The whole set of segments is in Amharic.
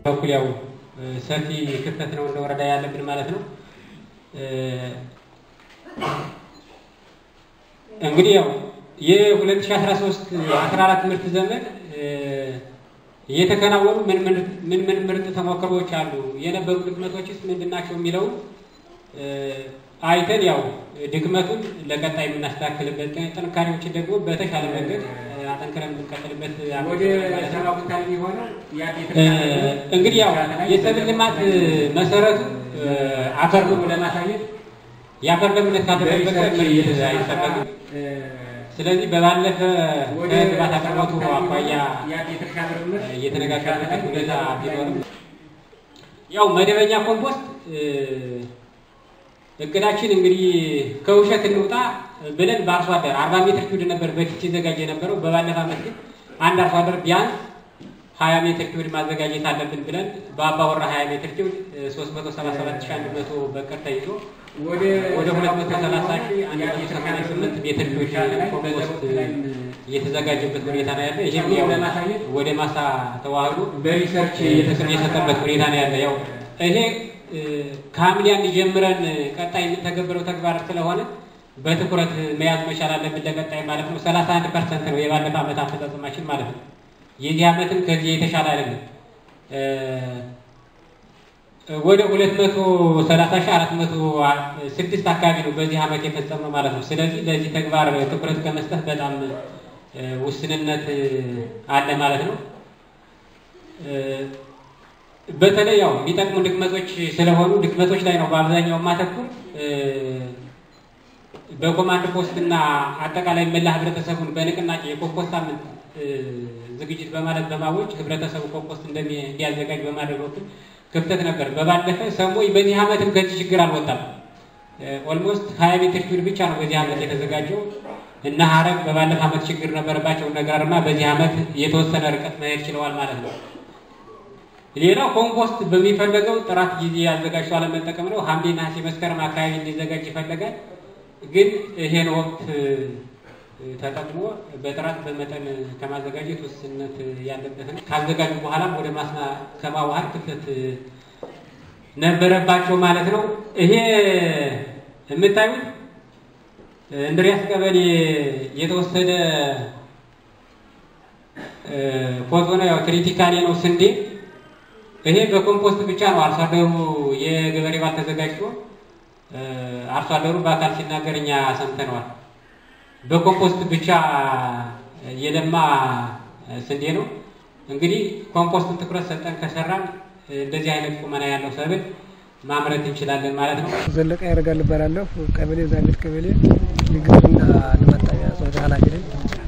በኩል ያው ሰፊ ክፍተት ነው እንደ ወረዳ ያለብን ማለት ነው። እንግዲህ ያው የ2013 14 ምርት ዘመን እየተከናወኑ ምን ምን ምን ምርጥ ተሞክሮዎች አሉ፣ የነበሩ ድክመቶችስ ምንድን ናቸው የሚለውን አይተን ያው ድክመቱን ለቀጣይ የምናስተካክልበት ጥንካሬዎችን ደግሞ በተሻለ መንገድ አጠንክረን የምንቀጥልበት እንግዲህ ያው የሰብል ልማት መሰረቱ አፈር ነው ለማሳየት የአፈር ለምነት ካልተጠበቀ ምርት አይጠበቅም። ስለዚህ በባለፈ ከግብዓት አቅርቦቱ አኳያ እየተነጋገርንበት ሁኔታ ቢኖርም ያው መደበኛ ኮምፖስት እቅዳችን እንግዲህ ከውሸት እንውጣ ብለን በአርሶ አደር አርባ ሜትር ኪዩድ ነበር በፊት ሲዘጋጅ የነበረው። በባለፈ ዓመት ግን አንድ አርሶ አደር ቢያንስ ሀያ ሜትር ኪዩድ ማዘጋጀት አለብን ብለን በአባወራ ሀያ ሜትር ኪዩድ ሶስት መቶ ሰባ ሰባት ሺህ አንድ መቶ በቅር ተይዞ ወደ ሁለት መቶ ሰላሳ ሺህ አንድ መቶ ሰማንያ ስምንት ሜትር ኪዩድ ኮምፖስት እየተዘጋጀበት ሁኔታ ነው ያለ። ይህም ያው ወደ ማሳ ተዋህዶ በሪሰርች የሰጠበት ሁኔታ ነው ያለ። ያው ይሄ ከሐምሌ አንድ ጀምረን ቀጣይ የምንተገብረው ተግባር ስለሆነ በትኩረት መያዝ መቻል አለብን ለቀጣይ ማለት ነው። ሰላሳ አንድ ፐርሰንት ነው የባለፈ ዓመት አፈጻጸማችን ማለት ነው። የዚህ ዓመትም ከዚህ የተሻለ አይደለም። ወደ ሁለት መቶ ሰላሳ ሺህ አራት መቶ ስድስት አካባቢ ነው በዚህ ዓመት የፈጸምነው ማለት ነው። ስለዚህ ለዚህ ተግባር ትኩረት ከመስጠት በጣም ውስንነት አለ ማለት ነው። በተለይ ያው የሚጠቅሙ ድክመቶች ስለሆኑ ድክመቶች ላይ ነው በአብዛኛው ማተኩር። በኮማንድ ፖስት እና አጠቃላይ መላ ህብረተሰቡን በንቅናቄ የኮምፖስት ሳምንት ዝግጅት በማለት በማወጅ ህብረተሰቡ ኮምፖስት እንዲያዘጋጅ በማድረግ በኩል ክፍተት ነበር። በባለፈ ሰሞይ በዚህ ዓመትም ከዚህ ችግር አልወጣም። ኦልሞስት ሀያ ሜትር ኪዩድ ብቻ ነው በዚህ ዓመት የተዘጋጀው እና ሀረግ በባለፈ ዓመት ችግር ነበረባቸው። ነገርማ በዚህ ዓመት የተወሰነ ርቀት መሄድ ችለዋል ማለት ነው። ሌላው ኮምፖስት በሚፈለገው ጥራት ጊዜ ያዘጋጅቶ አለመጠቀም ነው። ሐምሌ፣ ነሐሴ፣ መስከረም አካባቢ እንዲዘጋጅ ይፈለጋል። ግን ይሄን ወቅት ተጠቅሞ በጥራት በመጠን ከማዘጋጀት ውስንነት ያለበት ነው። ካዘጋጁ በኋላም ወደ ማስና ከማዋሃድ ክፍተት ነበረባቸው ማለት ነው። ይሄ የምታዩት እንድሪያስ ቀበሌ የተወሰደ ፎቶ ነው። ያው ክሪቲካሌ ነው ስንዴ ይሄ በኮምፖስት ብቻ ነው አርሶ አደሩ የገበሬ ባል ተዘጋጅቶ አርሶ አደሩ በአካል ሲናገር እኛ ሰምተነዋል። በኮምፖስት ብቻ የለማ ስንዴ ነው። እንግዲህ ኮምፖስትን ትኩረት ሰጠን ከሰራን እንደዚህ አይነት ቁመና ያለው ሰብል ማምረት እንችላለን ማለት ነው። ዘለቀ ያደርጋል እባላለሁ። ቀበሌ ዛቤት ቀበሌ የግብርና ልማት ጣቢያ ጽሕፈት ኃላፊ ነኝ።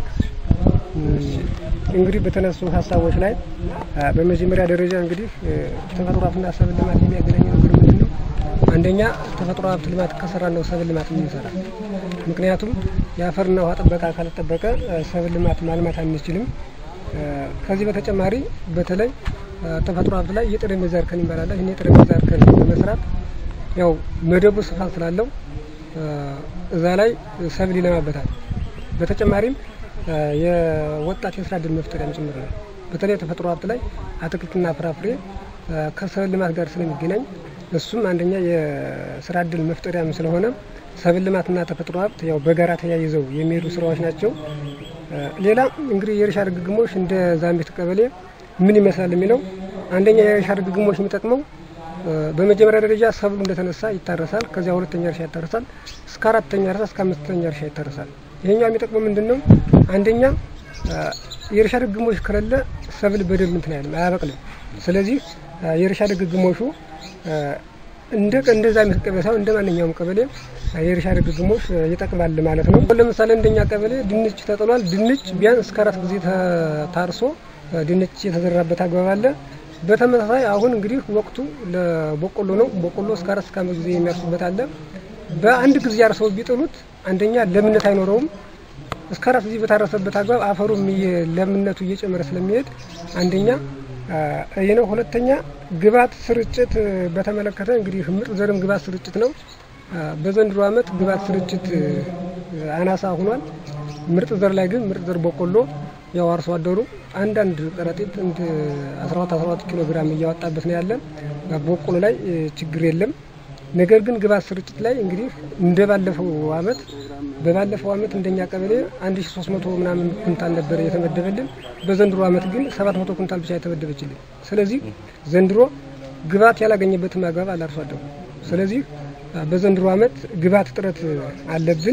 እንግዲህ በተነሱ ሀሳቦች ላይ በመጀመሪያ ደረጃ እንግዲህ ተፈጥሮ ሀብትና ሰብል ልማት የሚያገናኝ ነገር ምንድን ነው? አንደኛ ተፈጥሮ ሀብት ልማት ከሰራ ነው ሰብል ልማት የምንሰራ። ምክንያቱም የአፈርና ውሃ ጥበቃ ካልጠበቀ ሰብል ልማት ማልማት አንችልም። ከዚህ በተጨማሪ በተለይ ተፈጥሮ ሀብት ላይ የጠረጴዛ እርከን ይባላል። ይህን የጠረጴዛ እርከን በመስራት ያው መደቡ ስፋት ስላለው እዛ ላይ ሰብል ይለማበታል። በተጨማሪም የወጣት የስራ እድል መፍጠሪያም ጭምር ነው። በተለይ ተፈጥሮ ሀብት ላይ አትክልትና ፍራፍሬ ከሰብል ልማት ጋር ስለሚገናኝ እሱም አንደኛ የስራ እድል መፍጠሪያም ስለሆነ ሰብል ልማትና ተፈጥሮ ሀብት ያው በጋራ ተያይዘው የሚሄዱ ስራዎች ናቸው። ሌላ እንግዲህ የእርሻ ድግግሞሽ እንደ ዛንቤት ቀበሌ ምን ይመስላል የሚለው አንደኛ የእርሻ ድግግሞሽ የሚጠቅመው በመጀመሪያ ደረጃ ሰብሉ እንደተነሳ ይታረሳል። ከዚያ ሁለተኛ እርሻ ይታረሳል። እስከ አራተኛ እርሻ እስከ አምስተኛ እርሻ ይታረሳል። ይሄኛው የሚጠቅመው ምንድን ነው? አንደኛ የእርሻ ድግግሞሽ ከሌለ ሰብል በደንብ እንትን አይልም፣ አያበቅልም። ስለዚህ የእርሻ ድግግሞሹ እንደ እንደዛ አይነት ቀበሌ ሳይሆን እንደ ማንኛውም ቀበሌ የእርሻ ድግግሞሽ ይጠቅማል ማለት ነው። ለምሳሌ እንደኛ ቀበሌ ድንች ተጥሏል። ድንች ቢያንስ እስከ አራት ጊዜ ታርሶ ድንች የተዘራበት አግባብ አለ። በተመሳሳይ አሁን እንግዲህ ወቅቱ ለበቆሎ ነው። በቆሎ እስከ አራት እስከ አምስት ጊዜ የሚያርሱበት አለ። በአንድ ጊዜ አርሰው ቢጥሉት አንደኛ ለምነት አይኖረውም። እስከ አራት ጊዜ በታረሰበት አግባብ አፈሩም ለምነቱ እየጨመረ ስለሚሄድ አንደኛ ይህ ነው። ሁለተኛ ግብዓት ስርጭት በተመለከተ እንግዲህ ምርጥ ዘርም ግብዓት ስርጭት ነው። በዘንድሮ ዓመት ግብዓት ስርጭት አናሳ ሆኗል። ምርጥ ዘር ላይ ግን ምርጥ ዘር በቆሎ ያው አርሶ አደሩ አንዳንድ ከረጢት እንደ 12 12 ኪሎ ግራም እያወጣበት ነው ያለ። በቆሎ ላይ ችግር የለም። ነገር ግን ግብዓት ስርጭት ላይ እንግዲህ እንደ ባለፈው አመት በባለፈው አመት እንደኛ ቀበሌ 1300 ምናምን ኩንታል ነበር የተመደበልን። በዘንድሮ አመት ግን 700 ኩንታል ብቻ የተመደበችልን። ስለዚህ ዘንድሮ ግብዓት ያላገኘበትም አግባብ አለ አርሶ አደሩ። ስለዚህ በዘንድሮ አመት ግብዓት እጥረት አለብን።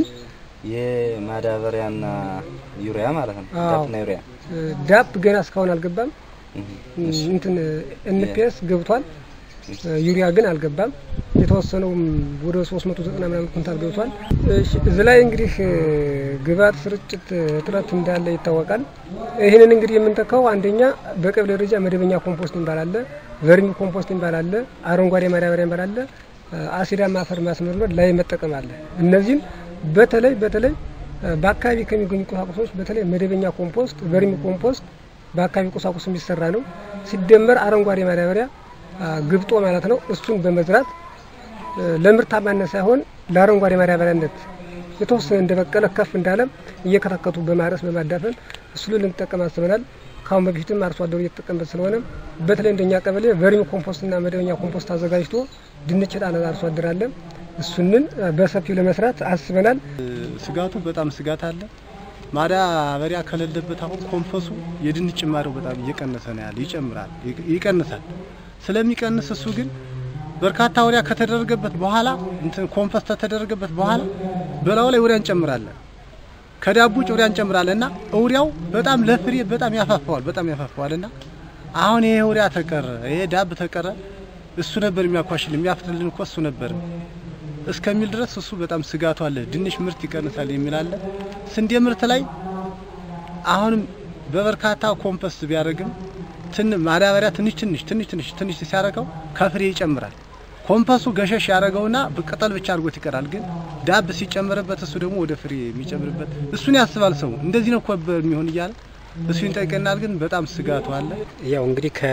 የማዳበሪያና ዩሪያ ማለት ነው። አዎ። ዳፕና ዩሪያ ዳፕ ገና እስካሁን አልገባም። እንትን ኤንፒኤስ ገብቷል። ዩሪያ ግን አልገባም። የተወሰነውም ወደ 390 ምናምን ኩንታል ገብቷል። እሺ፣ እዚህ ላይ እንግዲህ ግብዓት ስርጭት እጥረት እንዳለ ይታወቃል። ይህንን እንግዲህ የምንተካው አንደኛ በቀበሌ ደረጃ መደበኛ ኮምፖስት የሚባል አለ፣ ቨርሚ ኮምፖስት የሚባል አለ፣ አረንጓዴ ማዳበሪያ የሚባል አለ፣ አሲዳማ አፈር ማስመርመር ላይ መጠቀም አለ። እነዚህም በተለይ በተለይ በአካባቢ ከሚገኙ ቁሳቁሶች በተለይ መደበኛ ኮምፖስት ቨርሚ ኮምፖስት በአካባቢ ቁሳቁስ የሚሰራ ነው። ሲደመር አረንጓዴ ማዳበሪያ ግብጦ ማለት ነው። እሱን በመዝራት ለምርታማነት ሳይሆን ለአረንጓዴ ማዳበሪያነት የተወሰነ እንደበቀለ ከፍ እንዳለም እየከተከቱ በማረስ በማዳፈን እሱ ልንጠቀም አስበናል። ካሁን በፊትም አርሶ አደሩ እየተጠቀምበት ስለሆነ በተለይ እንደኛ ቀበሌ ቨርሚ ኮምፖስትና መደበኛ ኮምፖስት አዘጋጅቶ ድንች ጣለ አርሶ አደር አለ። እሱንን በሰፊው ለመስራት አስበናል። ስጋቱ በጣም ስጋት አለ። ማዳበሪያ ከሌለበት አሁን ኮምፖሱ የድንች ጭማሪው በጣም እየቀነሰ ነው ያለ፣ ይጨምራል፣ ይቀንሳል። ስለሚቀንስ እሱ ግን በርካታ ወሪያ ከተደረገበት በኋላ እንትን ኮምፖስት ከተደረገበት በኋላ በላዩ ላይ ወሪያ እንጨምራለን። ከዳቡ ውጭ ወሪያ እንጨምራለን እና እውሪያው በጣም ለፍሬ በጣም ያፋፋዋል፣ በጣም ያፋፋዋል እና አሁን ይሄ ወሪያ ተቀረ፣ ይሄ ዳብ ተቀረ፣ እሱ ነበር የሚያኳሽል የሚያፍርልን እኮ እሱ ነበር እስከሚል ድረስ እሱ በጣም ስጋቱ አለ። ድንች ምርት ይቀንሳል የሚል አለ። ስንዴ ምርት ላይ አሁንም በበርካታ ኮምፖስት ቢያደርግም ትን ማዳበሪያ ትንሽ ትንሽ ትንሽ ትንሽ ትንሽ ሲያደርገው ከፍሬ ይጨምራል። ኮምፖሱ ገሸሽ ያደረገውና ቅጠል ብቻ አድርጎት ይቀራል። ግን ዳብ ሲጨመርበት እሱ ደግሞ ወደ ፍሬ የሚጨምርበት እሱን ያስባል ሰው እንደዚህ ነው እኮ የሚሆን እያለ እሱ ይጠይቀናል። ግን በጣም ስጋቱ አለ። ያው እንግዲህ ከ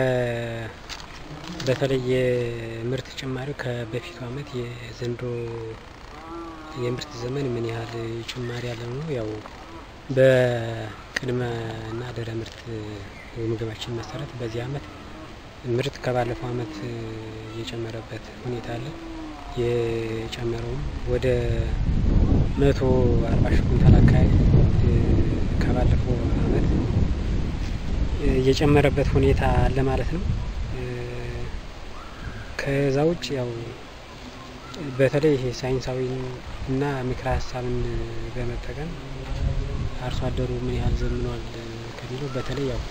በተለይ የምርት ጭማሪው ከበፊቱ አመት የዘንድሮ የምርት ዘመን ምን ያህል ጭማሪ ያለው ነው? ያው በቅድመ እና ድህረ ምርት የምግባችን መሰረት በዚህ አመት ምርት ከባለፈው አመት የጨመረበት ሁኔታ አለ። የጨመረውም ወደ መቶ አርባ ሺህ ኩንታል አካባቢ ከባለፈው አመት የጨመረበት ሁኔታ አለ ማለት ነው። ከዛ ውጭ ያው በተለይ ይሄ ሳይንሳዊ እና ምክረ ሀሳብን በመጠቀም አርሶ አደሩ ምን ያህል ዘምኗል ከሚለው በተለይ ያው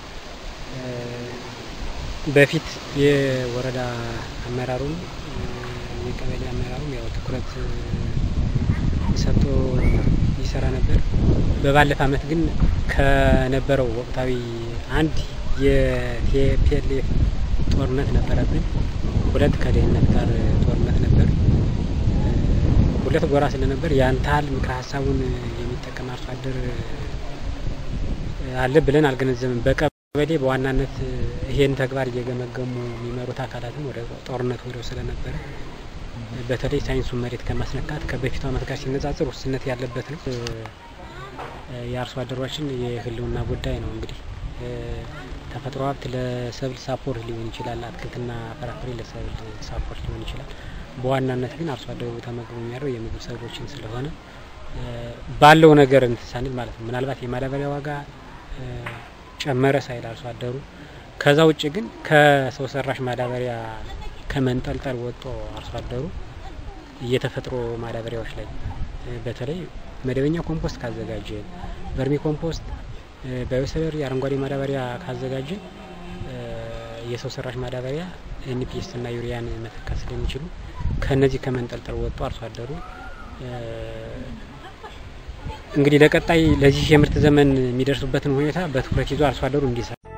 በፊት የወረዳ አመራሩም የቀበሌ አመራሩም ያው ትኩረት ሰጥቶ ይሰራ ነበር። በባለፈ አመት ግን ከነበረው ወቅታዊ አንድ የቲፒኤልኤፍ ጦርነት ነበረብን። ሁለት ከድህነት ጋር ጦርነት ነበር። ሁለት ጎራ ስለነበር ያን ታህል ምክረ ሀሳቡን የሚጠቀም አርሶ አደር አለ ብለን አልገነዘብም። በቀበሌ በዋናነት ይሄን ተግባር እየገመገሙ የሚመሩት አካላትም ወደ ጦርነት ወደው ስለነበረ በተለይ ሳይንሱን መሬት ከማስነካት ከበፊቱ አመት ጋር ሲነጻጽር ውስንነት ያለበት ነው። የአርሶ አደሯችን የህልውና ጉዳይ ነው እንግዲህ ተፈጥሮ ሀብት ለሰብል ሳፖርት ሊሆን ይችላል። አትክልትና ፍራፍሬ ለሰብል ሳፖርት ሊሆን ይችላል። በዋናነት ግን አርሶ አደሩ ተመግቦ የሚያደርገው የምግብ ሰብሎችን ስለሆነ ባለው ነገር እንትን ሳንል ማለት ነው። ምናልባት የማዳበሪያ ዋጋ ጨመረ ሳይል አርሶ አደሩ ከዛ ውጭ ግን ከሰው ሰራሽ ማዳበሪያ ከመንጠልጠል ወጥቶ አርሶ አደሩ የተፈጥሮ ማዳበሪያዎች ላይ በተለይ መደበኛ ኮምፖስት ካዘጋጀ ቨርሚ ኮምፖስት ባዮሰለሪ አረንጓዴ ማዳበሪያ ካዘጋጀ የሰው ሰራሽ ማዳበሪያ ኤንፒኤስ እና ዩሪያን መተካት ስለሚችሉ ከነዚህ ከመንጠልጠል ወጥቶ አርሶ አደሩ እንግዲህ ለቀጣይ ለዚህ የምርት ዘመን የሚደርሱበትን ሁኔታ በትኩረት ይዞ አርሶ አደሩ እንዲሰራ